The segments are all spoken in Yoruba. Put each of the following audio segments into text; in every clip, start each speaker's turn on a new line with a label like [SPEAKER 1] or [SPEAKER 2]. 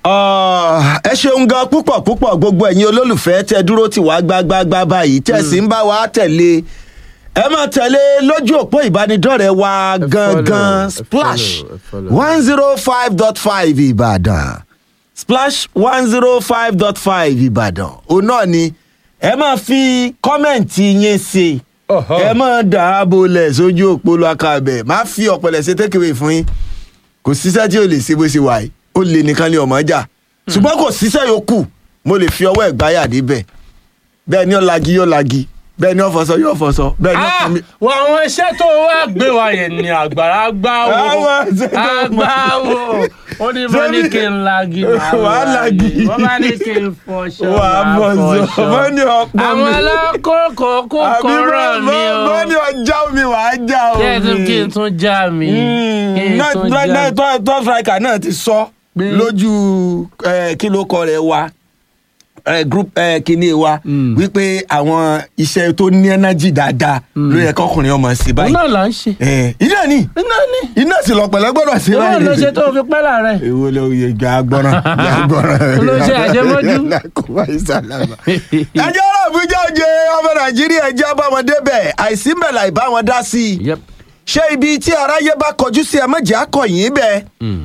[SPEAKER 1] Ah, ẹ ṣeun gan púpọ̀ púpọ̀ gbogbo ẹ̀yin olólùfẹ́ tẹ dúró tì wá gbágbágbá báyìí tẹ̀ sí ń bá wa tẹ̀lé ẹ máa tẹ̀lé lójú òpó ìbánidọ́rẹ̀ẹ́ wa gangan
[SPEAKER 2] ẹ
[SPEAKER 1] splash
[SPEAKER 2] follow, ẹ follow.
[SPEAKER 1] one zero five dot five ìbàdàn splash one zero five dot five ìbàdàn òun náà ni ẹ máa fi kọ́mẹ̀ǹtì yín sí i
[SPEAKER 2] Ọ̀họ́.
[SPEAKER 1] ẹ máa dàábò lẹ̀ sójú òpó lọ́kàbẹ̀ má fi ọ̀pẹ̀lẹ̀ ṣe tékèwé fún yín kò síṣẹ́ tí o lè ṣe bó ṣe wà yìí ó lè nìkan ní ọmọ jà ṣùgbọ́n kò síṣẹ́ yòókù mo lè fi ọwọ́ ẹ̀ gbáyà débẹ̀ bẹ́ẹ̀ ni ó lagi yóò lagi bẹ́ẹ̀ ni ó fọṣọ yóò fọṣọ bẹ́ẹ̀ ni ó
[SPEAKER 2] Ah,
[SPEAKER 1] kàn mí.
[SPEAKER 2] wọ àwọn iṣẹ́ tó wá gbé wa yẹn ni àgbàrá gbá wo
[SPEAKER 1] Àwọn iṣẹ́ tó mọ̀.
[SPEAKER 2] àgbà wo ó ní bá ní kí n lagi màá
[SPEAKER 1] Wàá lagi.
[SPEAKER 2] wọ́n bá ní kí n fọṣọ
[SPEAKER 1] Wà á
[SPEAKER 2] màá
[SPEAKER 1] fọṣọ.
[SPEAKER 2] fọṣọ
[SPEAKER 1] Wọ́n ní ọ̀pọ̀
[SPEAKER 2] àwọn
[SPEAKER 1] mi.
[SPEAKER 2] alákòókò kò
[SPEAKER 1] àbí
[SPEAKER 2] kọ́rọ̀ mi o
[SPEAKER 1] bọ́ ní ọjà omi wà á já
[SPEAKER 2] kí ẹ tún
[SPEAKER 1] omi.
[SPEAKER 2] kí n tún já mi kí n tún já mi.
[SPEAKER 1] tó striker náà ti sọ
[SPEAKER 2] Pé-
[SPEAKER 1] lójú eh, kí ló kọ rẹ wa eh, group eh, kíní wa
[SPEAKER 2] Mm.
[SPEAKER 1] wípé àwọn iṣẹ́ tó ní energy dáadáa ló yẹ kọkùnrin ọmọ sí
[SPEAKER 2] òun
[SPEAKER 1] báyìí.
[SPEAKER 2] náà là ń ṣe
[SPEAKER 1] Eh, iná ni
[SPEAKER 2] iná ní
[SPEAKER 1] iná sì lọ pẹ̀lẹ́ gbọ́dọ̀ sí
[SPEAKER 2] ìwọ ló ṣe tó fi pẹ́ láàrẹ̀.
[SPEAKER 1] èwo ló yẹ gbà gbọ́ràn gbà gbọ́ràn.
[SPEAKER 2] Olóṣè àṣemọ́jú.
[SPEAKER 1] kò wá ìsàlámà. ẹjọ́ ọ̀rọ̀ àbújá òjò ọmọ nàìjíríà ẹjẹ́ bá wọn débẹ̀ àìsí mẹ́la ìbá wọn dá sí i
[SPEAKER 2] Yep.
[SPEAKER 1] ṣé ibi tí aráyé bá kọjú sí ẹ mọ̀jẹ̀ akọ̀yìn bẹ́ẹ̀.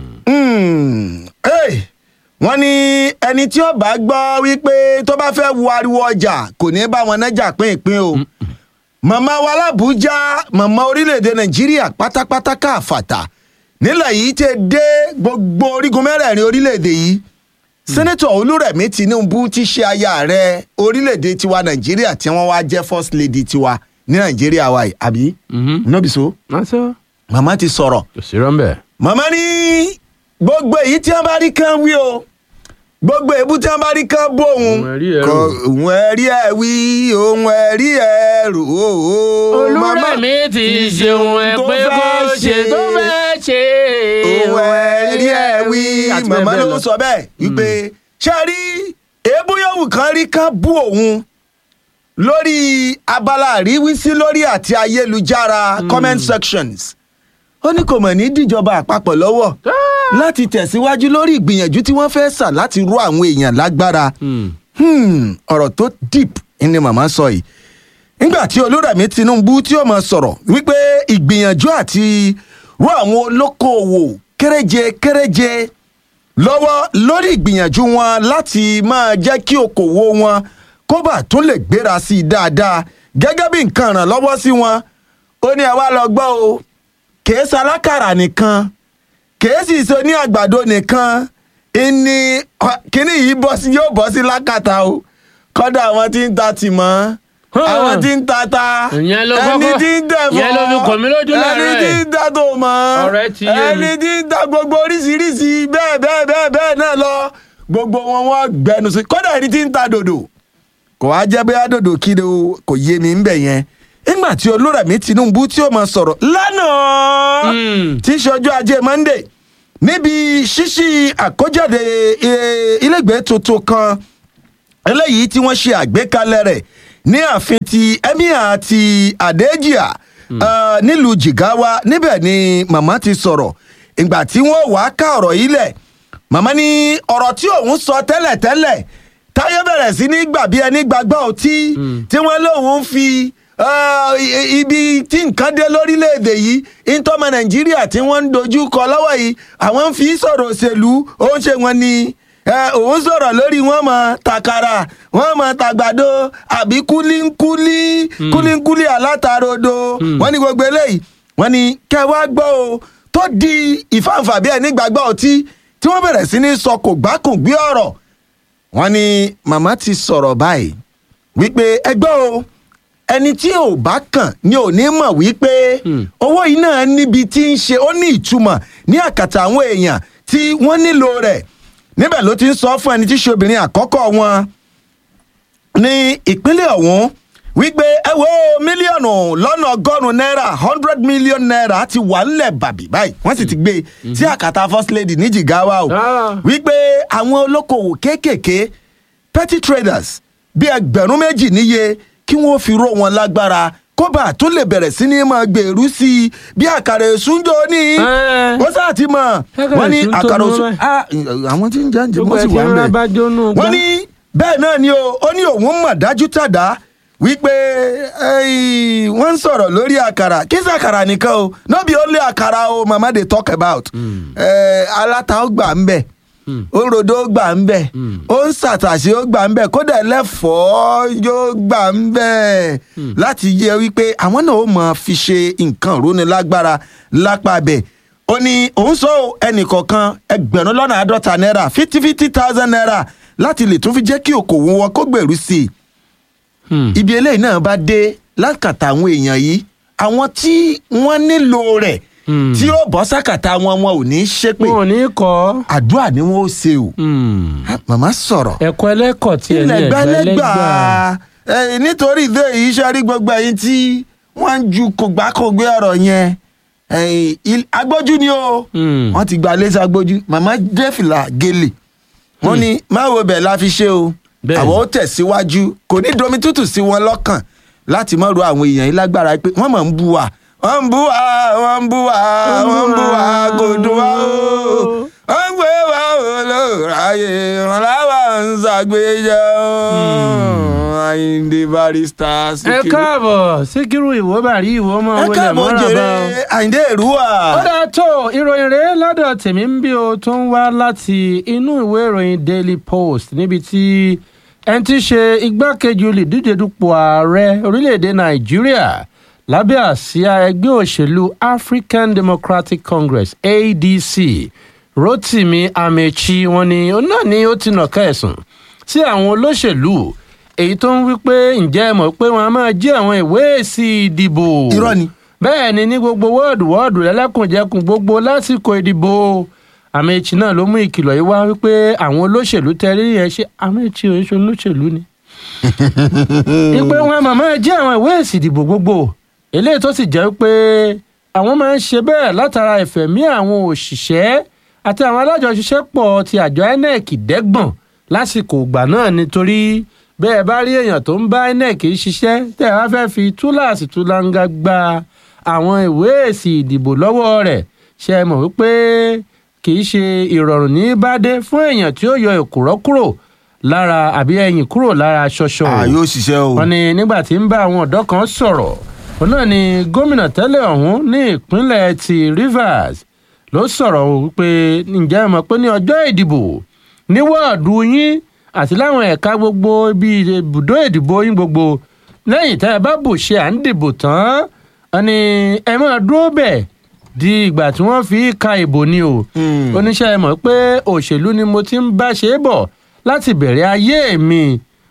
[SPEAKER 1] Hmm, hey, wọ́n ní ẹni tí ó bá gbọ́ wípé tó bá fẹ́ wo ariwo ọjà kò ní bá wọn nájà pínpín o màmá wa làbújá màmá orílẹ̀-èdè nàìjíríà pátápátá káàfàtà nílẹ̀ yìí ti dé gbogbo orígun mẹ́rẹ̀ẹ̀rin orílẹ̀-èdè yìí sẹ́nẹ́tọ̀ olúrẹ̀mí tinubu ti ṣe aya ààrẹ orílẹ̀-èdè tiwa nàìjíríà tí wọ́n wá jẹ́ first lady tiwa ní nàìjíríà wa yìí àbí nọ́bì so
[SPEAKER 2] Násọ.
[SPEAKER 1] màmá ti sọ̀rọ̀
[SPEAKER 2] Kò sí rọ́ńbẹ́.
[SPEAKER 1] màmá ní gbogbo èyí tí wọn bá rí kán wí o gbogbo èébú tí wọn bá rí kán bó òun
[SPEAKER 2] Ohun ẹ̀rí ẹ̀
[SPEAKER 1] kọ
[SPEAKER 2] rò.
[SPEAKER 1] òun ẹ̀rí ẹ̀ wí òun ẹ̀rí ẹ̀ rò ó.
[SPEAKER 2] olúrẹ̀mí ti ṣe ohun ẹ pé kó ṣe tó fẹ́ ṣe.
[SPEAKER 1] òun ẹ̀rí ẹ̀ wí
[SPEAKER 2] àti bẹ́ẹ̀
[SPEAKER 1] màmá
[SPEAKER 2] bẹ́ẹ̀
[SPEAKER 1] ló
[SPEAKER 2] lọ.
[SPEAKER 1] sọ bẹ́ẹ̀ wípé ṣé ẹ rí èébú yòówù kan rí kán bú òun lórí abala àríwísí lórí àti ayélujára comment sections ó ní kò mọ̀ ní díjọba àpapọ̀ lọ́wọ́ láti tẹ̀síwájú lórí ìgbìyànjú tí wọ́n fẹ́ sà láti rú àwọn èèyàn lágbára
[SPEAKER 2] Hmm.
[SPEAKER 1] Hmm, ọ̀rọ̀ tó deep ni màmá sọ yìí nígbà tí olúrẹ̀mí tinubu tí ó mọ̀ sọ̀rọ̀ wípé ìgbìyànjú àti rú àwọn olókoòwò kéréje kéréje lọ́wọ́ lórí ìgbìyànjú wọn láti máa jẹ́ kí okòwò wọn kó bà tún lè gbéra sí i dáadáa gẹ́gẹ́ bí nǹkan ìrànlọ́wọ́ sí wọn ó ní ẹ wá lọ gbọ́ o kèé salákàrà nìkan kèé sì so ní àgbàdo nìkan ìní kíní yìí bọ́ sí yóò bọ́ sí lákàtà o kọ́dà àwọn tí ń ta tìmọ́ àwọn tí ń ta ta
[SPEAKER 2] Ìyẹn ló
[SPEAKER 1] ẹni
[SPEAKER 2] kọ́kọ́-
[SPEAKER 1] tí ń tẹ̀fọ́
[SPEAKER 2] ìyẹn ló fi kàn mí lójú
[SPEAKER 1] ẹni
[SPEAKER 2] láàárọ̀
[SPEAKER 1] tí
[SPEAKER 2] ẹ̀.
[SPEAKER 1] ń ta tòmọ́
[SPEAKER 2] Ọ̀rẹ́ ti yé mi.
[SPEAKER 1] ẹni tí ń ta gbogbo oríṣiríṣi bẹ́ẹ̀ bẹ́ẹ̀ bẹ́ẹ̀ bẹ́ẹ̀ náà lọ gbogbo wọn wọ́n gbẹnu sí kọ́dà ẹni tí ń ta dòdò kò wá jẹ́ bóyá dòdò kí ni o kò yé mi ń bẹ̀ yẹn nígbà tí olúrẹ̀mí tinubu tí ó máa sọ̀rọ̀ lánàá
[SPEAKER 2] Hmm.
[SPEAKER 1] tí í ṣe ọjọ́ ajé monday níbi ṣíṣí àkójáde eh, ilégbèé tuntun kan eléyìí tí wọ́n ṣe àgbékalẹ̀ rẹ̀ ní ààfin ti emir àti adéjìá eh, nílùú jigawa níbẹ̀ ni màmá ti sọ̀rọ̀ ìgbà tí wọ́n wàá ká ọ̀rọ̀ yìí lẹ̀ màmá ní ọ̀rọ̀ tí òun sọ tẹ́lẹ̀tẹ́lẹ̀ táyé bẹ̀rẹ̀ sí ní gbà bí ẹni gbàgbá ọtí tí wọ́n lóun fi eh, i- ibi tí nǹkan dé lórílẹ̀‐èdè yìí ìtọ́mọ nàìjíríà tí wọ́n ń dojú kọ lọ́wọ́ yìí àwọn ń fi sọ̀rọ̀ òṣèlú ó ń ṣe wọn ni ẹ, òun sọ̀rọ̀ lórí wọn mọ̀ takara wọn mọ̀ tàgbàdo àbí kúlíńkúlí kúlíńkúlí alátarodo wọn ní gbogbo eléyìí wọn ní kẹwàá gbọ́ o tó di ìfàǹfà bí ẹni gbàgbọ́ ọtí tí wọ́n bẹ̀rẹ̀ sí ní sọ kò gbákùn gbé ọ̀rọ̀ wọn ní màmá ti sọ̀rọ̀ báyìí wípé ẹgbẹ́ o ẹni tí ò bá kàn ni ò ní mọ̀ wípé owó yìí náà níbi tí ń ṣe ó ní ìtumọ̀ ní àkàtà àwọn èèyàn tí wọ́n nílò rẹ̀ níbẹ̀ ló ti ń sọ fún ẹni tí ṣe obìnrin àkọ́kọ́ wọn ní ìpínlẹ̀ ọ̀hún wípé ẹ wo mílíọ̀nù lọ́nà ọgọ́rùn-ún náírà hundred million naira ti wà ńlẹ̀ bàbí báyìí wọ́n sì ti gbé e sí àkàtà first lady ní jigawa o
[SPEAKER 2] Ah.
[SPEAKER 1] wípé àwọn olókoòwò kéékèèké petty traders bí ẹgbẹ̀rún méjì níye kí wọ́n fi ró wọn lágbára kóbà tó lè bẹ̀rẹ̀ sí ní máa gbèrú sí i bí àkàrà èsúnjọ ní
[SPEAKER 2] Ẹ́.
[SPEAKER 1] wọ́n sáà ti mọ̀
[SPEAKER 2] Àkàrà
[SPEAKER 1] wọ́n ní
[SPEAKER 2] èsú ń tó
[SPEAKER 1] àkàrà
[SPEAKER 2] mọ́
[SPEAKER 1] èsú
[SPEAKER 2] báyìí.
[SPEAKER 1] Ah, àwọn tí ń jẹ́ ǹjẹ́
[SPEAKER 2] gbogbo
[SPEAKER 1] wọ́n
[SPEAKER 2] ẹ̀
[SPEAKER 1] sì
[SPEAKER 2] tí
[SPEAKER 1] wà
[SPEAKER 2] ń
[SPEAKER 1] ń
[SPEAKER 2] rán
[SPEAKER 1] bẹ̀
[SPEAKER 2] bá jónú gbá.
[SPEAKER 1] wọ́n ní bẹ́ẹ̀ náà ni o ó ní òun mọ̀ dájú tàdá wípé eh, wọ́n ń sọ̀rọ̀ lórí àkàrà kí sí àkàrà nìkan o no be only àkàrà o mama dey talk about Eh, aláta ó gbà ń bẹ̀ òròdó ó gbà ń bẹ̀ ó ń ṣàtàṣe ó gbà ń bẹ̀ kódà ẹlẹ́fọ̀ọ́ yóò gbà ń bẹ̀ láti yẹ wípé àwọn náà ó mọ̀ fi ṣe nǹkan ìrónilágbára lápá bẹ̀ ó ní òun sọ ọ́, ẹnìkọ̀ọ̀kan ẹgbẹ̀rún lọ́nà àádọ́ta náírà fifty fifty thousand naira láti lè tún fi jẹ́ kí okòwò wọn kó gbèrú sí i
[SPEAKER 2] Hmm.
[SPEAKER 1] ibi eléyìí náà bá dé lákàtà àwọn èèyàn yìí àwọn tí wọ́n nílò rẹ̀
[SPEAKER 2] Hmm.
[SPEAKER 1] tí ó bọ́ sákàtà wọn wọn ò ní í ṣépè
[SPEAKER 2] wọn ò ní kọ́
[SPEAKER 1] àdúrà ni wọ́n ó ṣe o
[SPEAKER 2] Hmm.
[SPEAKER 1] Ah, màmá sọ̀rọ̀
[SPEAKER 2] ẹ̀kọ́ ẹlẹ́kọ̀ tí ẹ̀ ní
[SPEAKER 1] ilẹ̀
[SPEAKER 2] ẹ̀gbẹ́
[SPEAKER 1] gbẹ́lẹ́gbà
[SPEAKER 2] ẹlẹ́gbà.
[SPEAKER 1] Eh, nítorí ìdè yìí ṣe rí gbogbo ẹ̀yin tí wọ́n ń ju kògbákògbé ọ̀rọ̀ yẹn Eh, il- agbójú ni o
[SPEAKER 2] Hmm.
[SPEAKER 1] wọ́n ti gba lẹ́sẹ̀ agbójú màmá dẹ́fìlà gélè wọ́n ní má wo bẹ̀ la fi ṣe o
[SPEAKER 2] Bẹ́ẹ̀ni.
[SPEAKER 1] àwọn ó tẹ̀síwájú kò ní domi tútù sí wọn lọ́kàn láti má ro àwọn èèyàn yìí lágbára pé wọ́n mọ̀ ń bú wa wọ́n ń bú wa wọ́n ń bú wa wọ́n ń bú wa kò dùn wá o wọ́n ń gbé wa o lóòráyè wọn láwa ń ṣàgbéjọ Àyìndé Barrister
[SPEAKER 2] ẹ
[SPEAKER 1] Síkírù.
[SPEAKER 2] káàbọ̀ síkírù ìwọ bàrí ìwọ ọmọ
[SPEAKER 1] ẹ
[SPEAKER 2] wọlé
[SPEAKER 1] káàbọ̀
[SPEAKER 2] mọ́ra
[SPEAKER 1] jèrè
[SPEAKER 2] bá o.
[SPEAKER 1] Àyìndé Èrúwà.
[SPEAKER 2] ó dáa tó ìròyìn rèé lọ́dọ̀ tèmi ń bí o tó ń wá láti inú ìwé ìròyìn daily post níbi tí ẹni tí í ṣe igbákejì olùdíje dupò ààrẹ orílẹ̀-èdè nàìjíríà lábẹ́ àsíá ẹgbẹ́ òṣèlú african democratic congress adc rotimi amechi wọn ni òun náà ni ó ti nàka ẹ̀sùn sí àwọn olóṣèlú èyí tó ń wí pé ǹjẹ́ ẹ mọ̀ pé wọ́n á máa jí àwọn ìwé èsì ìdìbò
[SPEAKER 1] Irọ́ ni.
[SPEAKER 2] bẹ́ẹ̀ ni ní gbogbo wọ́ọ̀dù wọ́ọ̀dù lẹ́lẹ́kùnjẹkùn gbogbo lásìkò ìdìbò àmẹ́chì náà ló mú ìkìlọ̀ yìí wá wípé àwọn olóṣèlú tẹ́rí yẹn ṣe àmẹ́chì oṣù olóṣèlú ni. ìpè wọn màmá jẹ́ àwọn ìwé èsì ìdìbò gbogbo eléyìí tó sì jẹ́ pé àwọn máa ń ṣe bẹ́ẹ̀ látara ìfẹ̀mí àwọn òṣìṣẹ́ àti àwọn alájọṣiṣẹ́pọ̀ ti àjọ inec dẹ́gbọ̀n lásìkò ìgbà náà nítorí bẹ́ẹ̀ bá rí èèyàn tó ń bá inec ṣiṣẹ́ tẹ́ ẹ wá fẹ́ fi túláàsì túláńgá gba àwọn ìwé èsì ìdìbò lọ́wọ́ rẹ̀ ṣe é mọ̀ wípé kì í ṣe ìrọ̀rùn ní bá dé fún èèyàn tí ó yọ èkùrọ́ kúrò lára àbí ẹ̀yìn kúrò lára ṣọṣọ
[SPEAKER 1] a yóò ṣiṣẹ́ o.
[SPEAKER 2] wọn ni nígbà tí ń bá àwọn ọ̀dọ́ kan sọ̀rọ̀ òun náà ni gómìnà tẹ́lẹ̀ ọ̀hún ní ìpínlẹ̀ ti rivers ló sọ̀rọ̀ wípé ǹjẹ́ ẹ mọ̀ pé ní ọjọ́ ìdìbò ní wọ́ọ̀dù yín àti láwọn ẹ̀ka gbogbo ibi ibùdó ìdìbò yín gbogbo lẹ́yìn tẹ́ ẹ bá bù ṣe à ń dìbò tán wọn ni ẹ máa dúró bẹ̀ di ìgbà tí wọ́n fi ka ìbò ni o
[SPEAKER 1] Hmm.
[SPEAKER 2] oníṣẹ́ ẹ mọ̀ pé òṣèlú ni mo ti ń bá ṣe é bọ̀ láti bẹ̀rẹ̀ ayé mi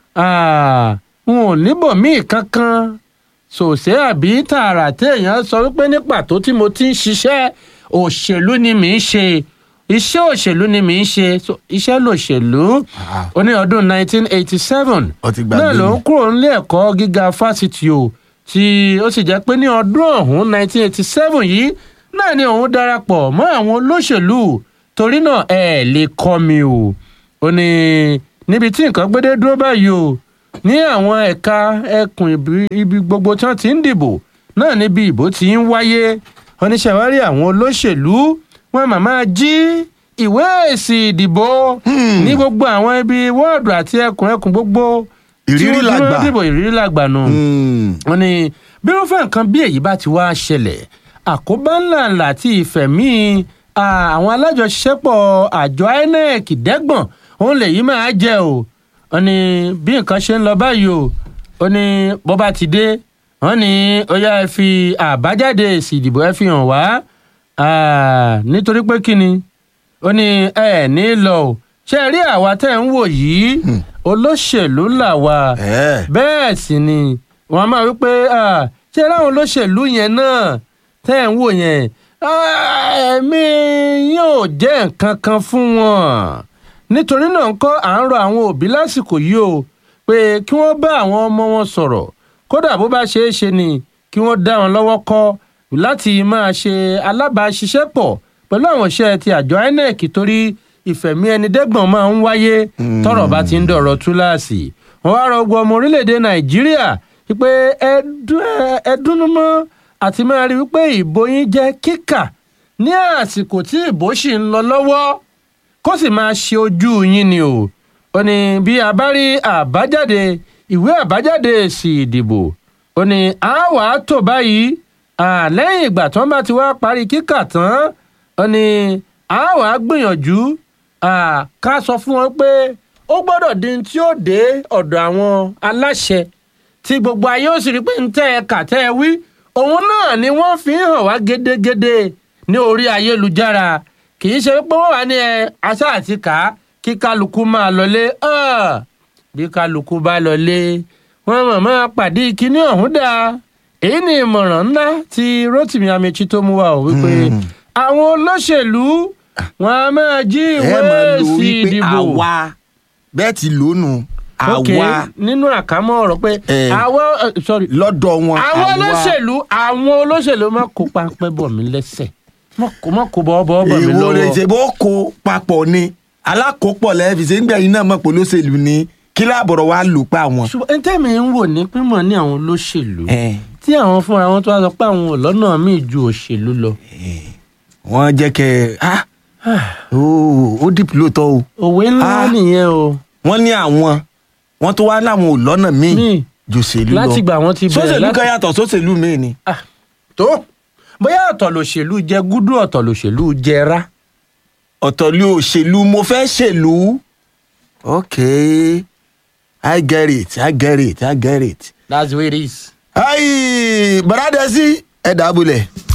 [SPEAKER 2] Ah, n ò níbò míì kankan ṣòṣe àbí tààrà téèyàn sọ wípé ní pàtó tí mo ti ń ṣiṣẹ́ òṣèlú ni mì í ṣe iṣẹ́ òṣèlú ni mì í ṣe So, iṣẹ́ lòṣèlú
[SPEAKER 1] Ah.
[SPEAKER 2] ó ní ọdún 1987
[SPEAKER 1] Ó ti gbàgbé
[SPEAKER 2] náà ló ń
[SPEAKER 1] ni.
[SPEAKER 2] kúrò nílé ẹ̀kọ́ gíga fásitì o tí ó sì jẹ́ pé ní ọdún ọ̀hún 1987 yìí náà ni òun darapọ̀ mọ́ àwọn olóṣèlú torí náà ẹ lè kọ́ mi o ó ní níbi tí nǹkan gbédé dúró báyìí o ní àwọn ẹ̀ka ẹkùn ibi- ibi gbogbo tí wọ́n ti ń dìbò náà níbi ìbò ti ń wáyé oníṣẹ́wárí àwọn olóṣèlú wọn màmá jí ìwé èsì ìdìbò ní gbogbo àwọn ibi wọ́ọ̀dù àti ẹkùn ẹkùn gbogbo tí
[SPEAKER 1] Ìrírí
[SPEAKER 2] wọ́n- tí wọ́n
[SPEAKER 1] làgbà.
[SPEAKER 2] dìbò ìrírí làgbà nù
[SPEAKER 1] Hmm.
[SPEAKER 2] wọn ni bí irúfẹ́ nǹkan bí èyí bá ti wá ṣẹlẹ̀ àkóbá ńláńlá àti ìfẹ̀mí à, àwọn alájọṣiṣẹ́pọ̀ àjọ inec dẹ́gbọ̀n òun lèyí máa jẹ́ o wọn ni bí nǹkan ṣe ń lọ báyìí o ó ní bó bá ti dé wọn ní ó yá ẹ fi àbájáde èsì ìdìbò ẹ fi hàn wá à, nítorí pé kí ni ó ní ẹ ní lọ o ṣe rí àwa tẹ́ ń wò yìí olóṣèlú làwa
[SPEAKER 1] Eh.
[SPEAKER 2] bẹ́ẹ̀ sì ni wọ́n máa wí pé ah, ṣé láwọn olóṣèlú yẹn náà tẹ́ ẹ̀ ń wò yẹn ah, ẹ̀mí yóò jẹ́ nǹkan kan fún wọn nítorí náà ń kọ́ à ń rọ àwọn òbí lásìkò yìí o pé kí wọ́n bá àwọn ọmọ wọn sọ̀rọ̀ kódà bó bá ṣeé ṣe ni kí wọ́n dá wọn lọ́wọ́ kọ́ láti máa ṣe alábàáṣiṣẹ́pọ̀ pẹ̀lú àwọn iṣẹ́ ti àjọ inec torí ìfẹ̀mí ẹni dẹ́gbọ̀n máa ń wáyé tọ́rọ̀ bá ti ń dọ̀rọ̀ túláàsì wọn wá rọ gbọ́ ọmọ orílẹ̀-èdè nàìjíríà wípé ẹdúnnúmọ́ àti máa rí wípé ìbò yín jẹ́ kíkà ní àsìkò tí ìbò sì ń lọ lọ́wọ́ kó sì máa ṣe ojú yín ni o ó ní bí a bá rí àbájáde ìwé àbájáde èsì ìdìbò ó ní a wà á tò báyìí lẹ́yìn ìgbà tí wọ́n bá ti wá parí kíkà tán ó ní a wà á gbìyànjú ká sọ fún wọn pé ó gbọ́dọ̀ di tí ó dé ọ̀dọ̀ àwọn aláṣẹ tí gbogbo ayé ó sì rí pé ń tẹ́ ẹ kà tẹ́ ẹ wí òun náà ni wọ́n fi ń hàn wá gédégédé ní orí ayélujára kì í ṣe pé wọ́n wà ní ẹ aṣá àti kà á kí kálukú máa lọlé bí kálukú bá lọlé wọ́n mọ̀ máa pàdé kíní ọ̀hún dáa èyí ni ìmọ̀ràn ńlá tí Rotimi Amechi tó mú wa ò wípé àwọn olóṣèlú wọn a máa jí ìwé èsì ìdìbò
[SPEAKER 1] bẹ́ẹ̀ ti lónù
[SPEAKER 2] ok nínú àkámọ́ ọ̀rọ̀ pé àwọn sorry
[SPEAKER 1] lọ́dọ̀ wọn
[SPEAKER 2] àwọn olóṣèlú àwọn olóṣèlú má kó pápẹ́ bọ̀ mí lẹ́sẹ̀ má kó bọ́ bọ́ bọ̀ mí
[SPEAKER 1] èwo
[SPEAKER 2] lọ́wọ́.
[SPEAKER 1] rẹ̀ ṣe bó kó papọ̀ ni alákòópọ̀ lẹ́ẹ̀fì ṣe ń gbẹ̀yìn náà mọ̀ pé olóṣèlú ni kí láàbọ̀rọ̀ wa lù pa wọn.
[SPEAKER 2] ṣùgbọ́n ẹni tẹ́mi ń wò ní pímọ̀ ní àwọn olóṣèlú tí àwọn fúnra wọn tó wá sọ pé àwọn ò lọ́nà míì ju òṣèlú lọ.
[SPEAKER 1] wọ́n jẹ́ kẹ́ ẹ́ ó dìpọ̀ lóòótọ́ o.
[SPEAKER 2] òwe ńlá nìyẹn o.
[SPEAKER 1] wọ́n ní àwọn wọ́n tó wá láwọn ò lọ́nà míì jòṣèlú lọ
[SPEAKER 2] láti gbà wọ́n ti bẹ̀rẹ̀
[SPEAKER 1] sóṣèlú kan yàtọ̀ sóṣèlú míì ni.
[SPEAKER 2] tó bóyá ọ̀tọ̀ lòṣèlú jẹ gúdú ọ̀tọ̀ lòṣèlú jẹ rá.
[SPEAKER 1] ọ̀tọ̀ ló òṣèlú mo fẹ́ ṣèlú. okay i get it i get it i get it.
[SPEAKER 2] that's the way it is.
[SPEAKER 1] ayi bàrádẹ́sí ẹ̀dá abúlé.